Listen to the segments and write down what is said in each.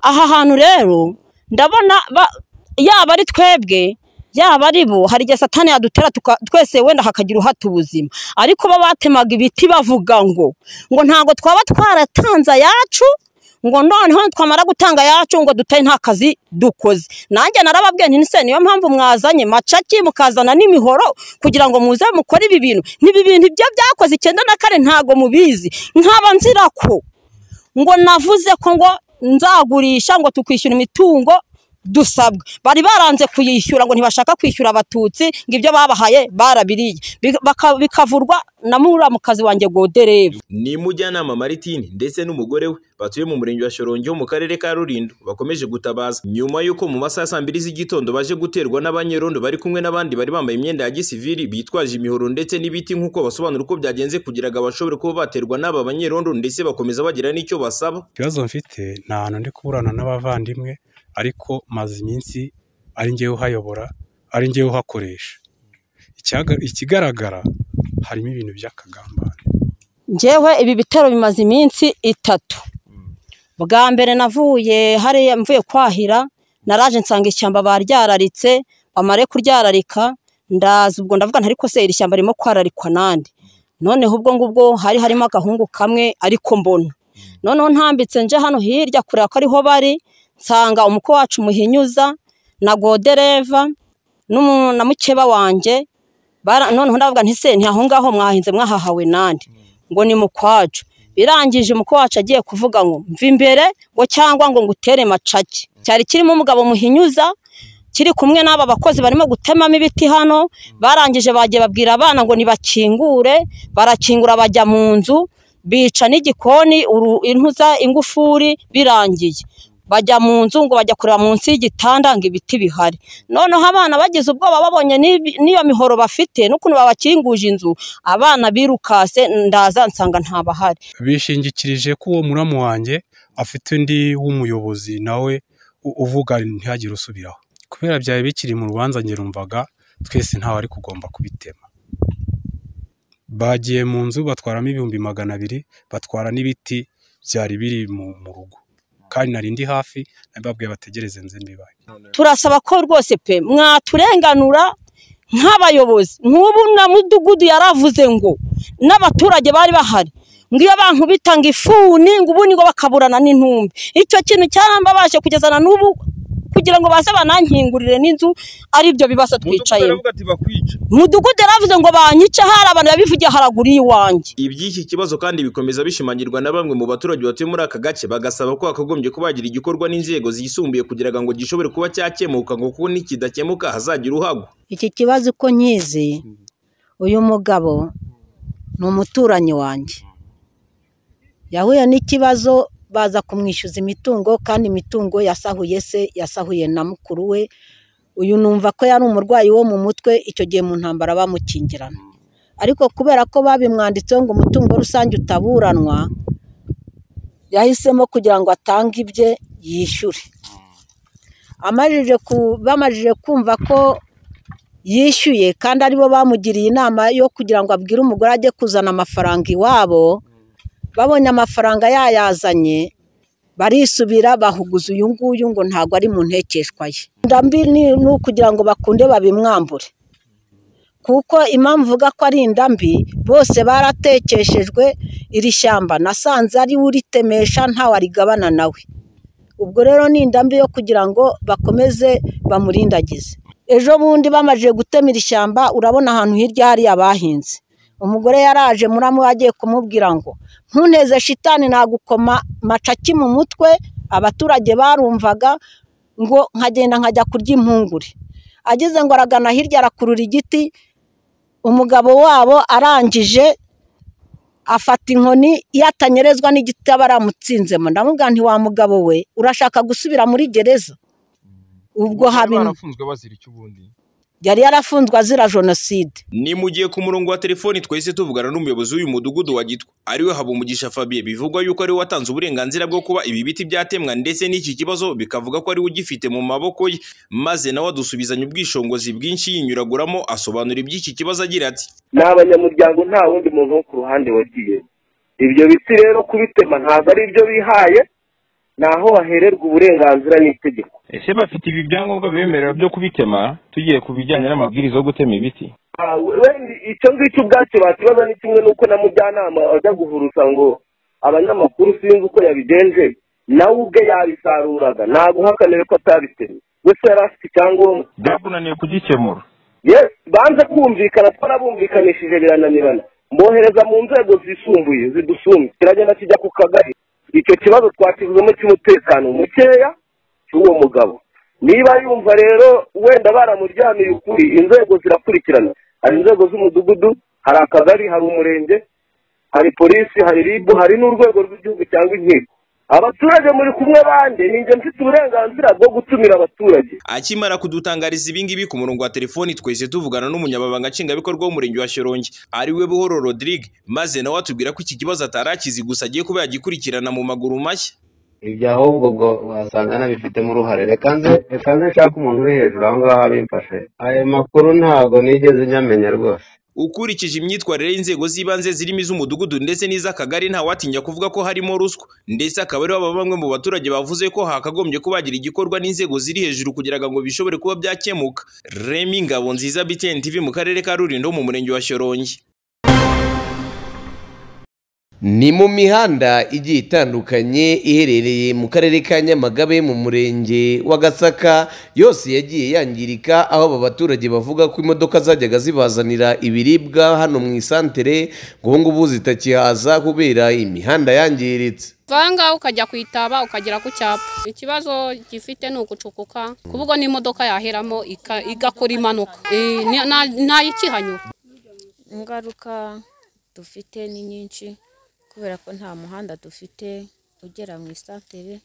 aha hantu rero ndabona yaba ari twebwe yaba ari bo hari igihe satani yadutera twese wenda hakagira uhata ubuzima ariko bo batemaga ibiti bavuga ngo ngo ntabwo twaba twaratanze ayacu ngo noneho twamara gutanga yacu ngo dutahe nta kazi dukoze nanjye narababwiye nti nise niyo mpamvu mwazanye macaki mukazana n'imihoro kugira ngo muze mukore ibi bintu n'ibi bintu ibyo byakoze icyenda na kane ntabwo mubizi nkaba nzira ko ngo navuze ko ngo nzagurisha ngo tukwishyura imitungo dusabwa bari baranze kuyishyura ngo ntibashaka kwishyura abatutsi ngo ibyo babahaye barabiriye bikavurwa na muramukazi wanjye godereva ni mujyanama maritini ndetse n'umugore we batuye mu murenge wa shorongi wo mu karere ka rulindo bakomeje gutabaza nyuma y'uko mu masaha ya saa mbiri z'igitondo baje guterwa n'abanyerondo bari kumwe n'abandi bari bambaye imyenda ya gisivili bitwaje imihoro ndetse n'ibiti nk'uko basobanura uko byagenze kugira ngo bashobore kuba baterwa n'aba banyerondo ndetse bakomeza bagira n'icyo basaba ikibazo mfite ni ahantu ndi kuburana n'abavandimwe ariko maze iminsi ari ngewe uhayobora ari ngewe uhakoresha ikigaragara harimo ibintu by'akagambane ngewe ibi bitero bimaze iminsi itatu bwa mbere navuye hariya mvuye kwahira naraje nsanga ishyamba baryararitse bamare kuryararika ndaza ubwo ndavuga ntariko se iri shyamba ririmo kwararikwa nande noneho ubwo ngubwo hari harimo agahungu kamwe ariko mbona noneho ntambitse nje hano hirya kureba ko ariho bari nsanga umukwe wacu muhinyuza na godereva na mukeba wanjye noneho ndavuga ntise ntihaho ngaho mwahinze mwahahawe nande ngo ni mukwacu birangije umukwe wacu agiye kuvuga ngo mva imbere ngo cyangwa ngo ngutere macake cyari kirimo umugabo muhinyuza kiri kumwe n'aba bakozi barimo gutemamo ibiti hano barangije bagiye babwira abana ngo nibakingure barakingura bajya mu nzu bica n'igikoni intuza ingufuri birangiye bajya mu nzu ngo bajya kureba munsi y'igitanda ngo ibiti bihari noneho abana bagize ubwoba babonye n'iyo mihoro bafite n'ukuntu babakinguje inzu abana birukase ndaza nsanga ntabahari bishingikirije ko uwo muramu wanjye afite undi w'umuyobozi nawe uvuga ntihagire usubiraho kubera byari bikiri mu rubanza ngerumvaga twese ntawe ari kugomba kubitema bagiye mu nzu batwaramo ibihumbi magana abiri batwara n'ibiti byari biri mu rugo kandi nari ndi hafi nababwiye bategereze nze mbibaye turasaba ko rwose pe mwaturenganura nk'abayobozi nk'ubu na mudugudu yaravuze ngo n'abaturage bari bahari ngo iyo bantu bitanga ifuni ngo ubundi ngo bakaburana n'intumbi icyo kintu cyarambabashe kugeza na n'ubu kugira ngo baze banankingurire n'inzu ari byo bibazo twicaye mudugudu yaravuze ngo banyice hari abantu yabivugiye haraguru y'iwanjye iby'iki kibazo kandi bikomeza bishimangirwa na bamwe mu baturage batuye muri aka gace bagasaba ko hakagombye kubagira igikorwa n'inzego zisumbuye kugira ngo gishobore kuba cyakemuka ngo kuko nikidakemuka hazagira uhagwa iki kibazo uko nkizi uyu mugabo ni umuturanyi wanjye yahuye n'ikibazo baza kumwishyuza imitungo kandi imitungo yasahuye se yasahuye na mukuru we uyu numva ko yari umurwayi wo mu mutwe icyo gihe mu ntambara bamukingirana ariko kubera ko babimwanditseho ngo umutungo rusange utaburanwa yahisemo kugira ngo atange ibye yishyure bamajije kumva ko yishyuye kandi aribo bamugiriye inama yo kugira ngo abwire umugore ajye kuzana amafaranga iwabo babonye amafaranga yayazanye barisubira bahuguza uyu nguyu ngo ntabwo ari mu ntekeshwa ye ndambi ni ukugira ngo bakunde babimwambure kuko impamvu uvuga ko ari indambi bose baratekeshejwe iri shyamba nasanze ari we uritemesha ntawe arigabana nawe ubwo rero ni indambi yo kugira ngo bakomeze bamurindagize ejo bundi bamajije gutema iri shyamba urabona ahantu hirya hariya bahinze umugore yaraje muramu agiye kumubwira ngo ntuneze shitani nagukoma macaki mu mutwe abaturage barumvaga ngo nkagenda nkajya kurya impungure ageze ngo aragana hirya arakurura igiti umugabo wabo arangije afata inkoni yatanyerezwa n'igiti aba aramutsinzemo ndamubwira nti wa mugabo we urashaka gusubira muri gereza ubwo habintu yari yarafunzwe azira jenoside ni mu gihe ku murongo wa telefoni twese tuvugana n'umuyobozi w'uyu mudugudu wa gitwa ariwe habumugisha fabien bivugwa yuko ariwe watanze uburenganzira bwo kuba ibi biti byatemwa ndetse n'iki kibazo bikavuga ko ariwe ugifite mu maboko ye maze nawe adusubizanya ubwishingizi bwinshi yinyuraguramo asobanura iby'iki kibazo agira ati ni abanyamuryango nta wundi muntu wo ku ruhande wagiye ibyo biti rero kubitema ntabwo ari ibyo bihaye ni aho bahererwa uburenganzira n'itegeko ese bafite ibi byangombwa bibemerera byo kubitema tugiye ku bijyanye n'amabwiriza yo gutema ibiti Ah, we- wenda icyo ngicyo ubwacyo bakibaza ni kimwe n'uko na mujyanama ajya guhurusa ngo abanyamakuru sinzi uko yabigenje nawe ubwe yabisaruraga ntabwo uhakaniwe ko atabitemye gusa yari afite icyangombwa byakunaniye kugikemura yes banze kumvikana twarabumvikanishije birananirana mbohereza mu nzego zisumbuye zidusumye kiragenda kijya ku kagari icyo kibazo twakivuzemo cy'umutekano mukeya cy'uwo mugabo niba yumva rero wenda baramuryamiye ukuri inzego zirakurikirana hari inzego z'umudugudu hari akagari hari umurenge hari polisi hari ribu hari n'urwego rw'igihugu cyangwa inkiko abaturage muri kumwe bande ni njye mfite uburenganzira bwo gutumira abaturage akimara kudutangariza ibingibi ku murongo wa telefoni twese tuvugana n'umunyamabanga nshingwabikorwa w'umurenge wa shorongi ari we buhoro rodrigue maze nawe atubwira ko iki kibazo atari akizi gusa agiye kuba yagikurikirana mu maguru mashya ibyo ahubwo ubwo wasanga nabifitemo uruhare reka nze reka nze nshake umuntu uri hejuru aho ngaho abimfashe ayo makuru ntabwo nigeze nyamenya rwose ukurikije imyitwarire y'inzego z'ibanze zirimo iz'umudugudu ndetse n'iz'akagari ntawatinya kuvuga ko harimo ruswa ndetse akaba ariho aba bamwe mu baturage bavuze ko hakagombye kubagira igikorwa n'inzego ziri hejuru kugira ngo bishobore kuba byakemuka remi ngabo nziza btn tv mu karere ka rulindo mu murenge wa shorongi Ni mu mihanda igiye itandukanye iherereye mu karere ka Nyamagabe mu murenge wa Gasaka yose yagiye yangirika aho aba baturage bavuga ko imodoka zajyaga zibazanira ibiribwa hano mu isantere ngo ubu ngubu zitakihaza kubera imihanda yangiritse vanga ngaho ukajya ku itaba ukagera ku cyapa ikibazo gifite ni ugucukuka kuvuga n'imodoka yaheramo ika- igakora impanuka Eh, ni- nta- ntayikihanyura ingaruka dufite ni nyinshi kubera ko nta muhanda dufite ugera mu isantere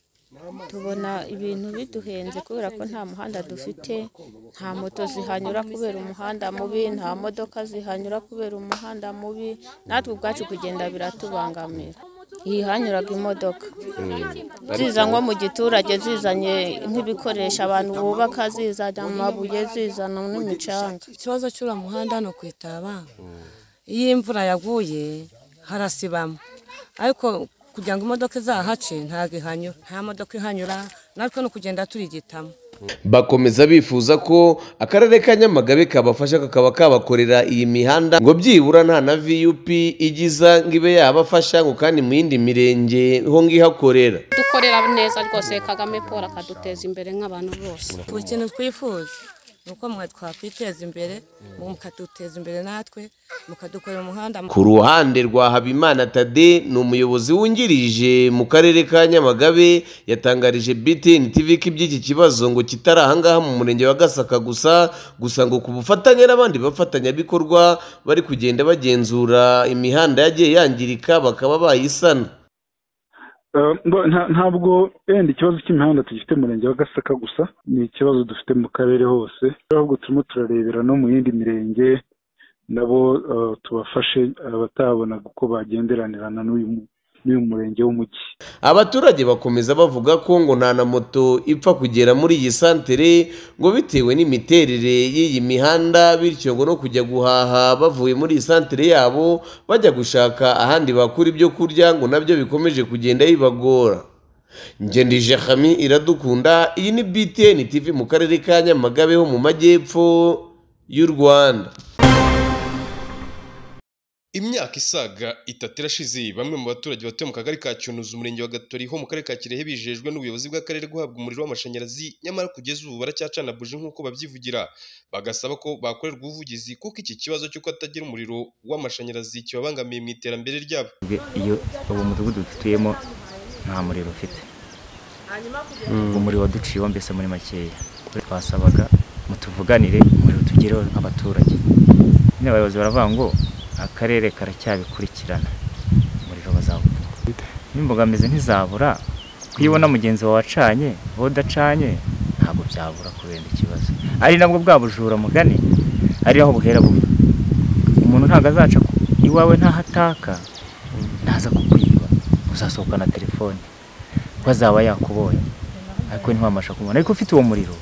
tubona ibintu biduhenze kubera ko nta muhanda dufite nta moto zihanyura kubera umuhanda mubi nta modoka zihanyura kubera umuhanda mubi natwe ubwacu kugenda biratubangamira hihanyuraga imodoka ziza nko mu giturage zizanye nk'ibikoresho abantu bubaka zizana amabuye zizana n'imicanga ikibazo cy'uriya muhanda hano ku itaba iyo imvura yaguye harasibama ariko kugira ngo imodoka izahace ntabwo ihanyura nta modoka ihanyura natwe ni ukugenda turigitamo bakomeza bifuza ko akarere ka Nyamagabe kabafasha kakaba kabakorera iyi mihanda ngo byibura nta na VUP igiza ngo ibe yabafasha ngo kandi mu yindi mirenge ho ngihakorera dukorera neza rwose kagame paul akaduteza imbere nk'abantu bose ku kintu twifuza ni uko mwe twakwiteza imbere mukaduteza imbere natwe mukadukorera umuhanda Ku ruhande rwa Habimana Tade ni umuyobozi wungirije mu karere ka Nyamagabe yatangarije BTN TV ko iby'iki kibazo ngo kitari ahangaha mu murenge wa Gasaka gusa gusa ngo ku bufatanye n'abandi bafatanyabikorwa bari kugenda bagenzura imihanda yagiye yangirika bakaba bayisana Eh, mbo- nta- ntabwo wenda ikibazo cy'imihanda tugifite mu murenge wa gasaka gusa ni ikibazo dufite mu karere hose ahubwo turimo turarebera no mu yindi mirenge nabo eh, tubafashe abatabonaga uko bagenderanirana n'uyu mu- n'uyu murenge w'umujyi abaturage bakomeza bavuga ko ngo nta na moto ipfa kugera muri iyi santere ngo bitewe n'imiterere y'iyi mihanda bityo ngo no kujya guhaha bavuye muri iyi santere yabo bajya gushaka ahandi bakura ibyo kurya ngo nabyo bikomeje kugenda bibagora ngendije hami iradukunda iyi ni btn tv mu karere ka nyamagabe ho mu majyepfo y'u rwanda imyaka isaga itatu irashize bamwe mu baturage batuye mu kagari ka cyunuzi umurenge wa gatori ho mu karere ka kirehe bijejwe n'ubuyobozi bw'akarere guhabwa umuriro w'amashanyarazi nyamara kugeza ubu baracyacana buji nk'uko babyivugira bagasaba ko bakorerwa ubuvugizi kuko iki kibazo cy'uko atagira umuriro w'amashanyarazi kibabangamiye mu iterambere ryabo iyo uwo mudugudu dutuyemo nta muriro ufite umuriro waduciyeho mbese muri makeya twasabaga mutuvuganire umuriro tugereho nk'abaturage nyine abayobozi baravuga ngo akarere karacyabikurikirana umuriro bazawukura n'imbogamizi ntizabura kuyibona mugenzi wawe wacanye wowe udacanye ntabwo byabura kubera ikibazo ari nabwo bwa bujura mugani ari aho buhera bubi umuntu ntabwo azaca ku- iwawe ntahataka ntaza kukwiba uzasohokana telefone ko azaba yakubonye ariko ntiwabasha kumubona ariko ufite uwo muriro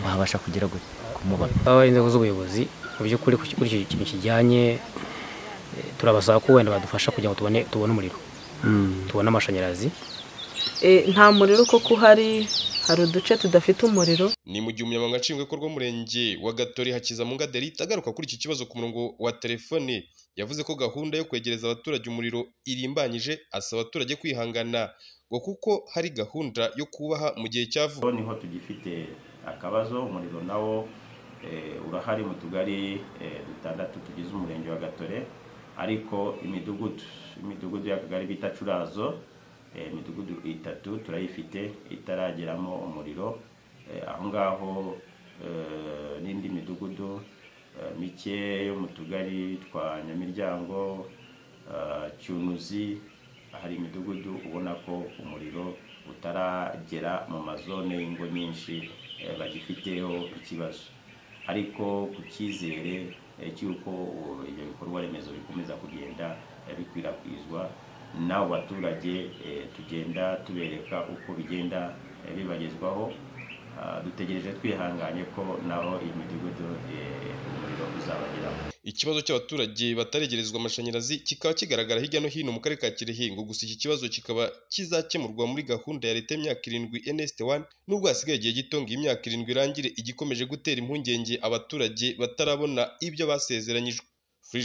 wabasha kugera gute kumubona aba inzego z'ubuyobozi mu by'ukuri kuri kuri icyo kintu kijyanye eh, turabasaba ko wenda badufasha kugira ngo tubone tubone umuriro tubone amashanyarazi nta muriro kuko uhari hari uduce tudafite umuriro ni mu gihe umunyamabanga nshingwabikorwa w'umurenge wa gatori hakizamunga delita agaruka kuri iki kibazo ku murongo wa telefone yavuze ko gahunda yo kwegereza abaturage umuriro irimbanyije asaba abaturage kwihangana ngo kuko hari gahunda yo kubaha mu gihe cya vuba niho tugifite akabazo umuriro nawo eh, urahari mu tugari eh, dutandatu tugize umurenge wa gatore ariko imidugudu imidugudu y'akagari bita curazo eh, imidugudu itatu turayifite itarageramo umuriro Eh, aho ngaho eh, n'indi midugudu eh, mike yo mu tugari twa nyamiryango eh, cyunuzi hari imidugudu ubona ko umuriro utaragera mu mazone y'ingo nyinshi eh, bagifiteho ikibazo ariko ku cyizere eh, cy'uko uh, ibyo bikorwa remezo bikomeza kugenda eh, bikwirakwizwa n'abo baturage eh, tugenda tubereka uko bigenda eh, bibagezwaho Ah, dutegereje twihanganye ko naho iyi midugudu eh, umuriro uzabageraho ikibazo cy'abaturage bataregerezwa amashanyarazi kikaba kigaragara hirya no hino mu karere ka Kirehe ngo gusa iki kibazo kikaba kizakemurwa muri gahunda ya leta y'imyaka irindwi NST 1 nubwo hasigaye igihe gito ngo iyi myaka irindwi irangire igikomeje gutera impungenge abaturage batarabona ibyo basezeranyijwe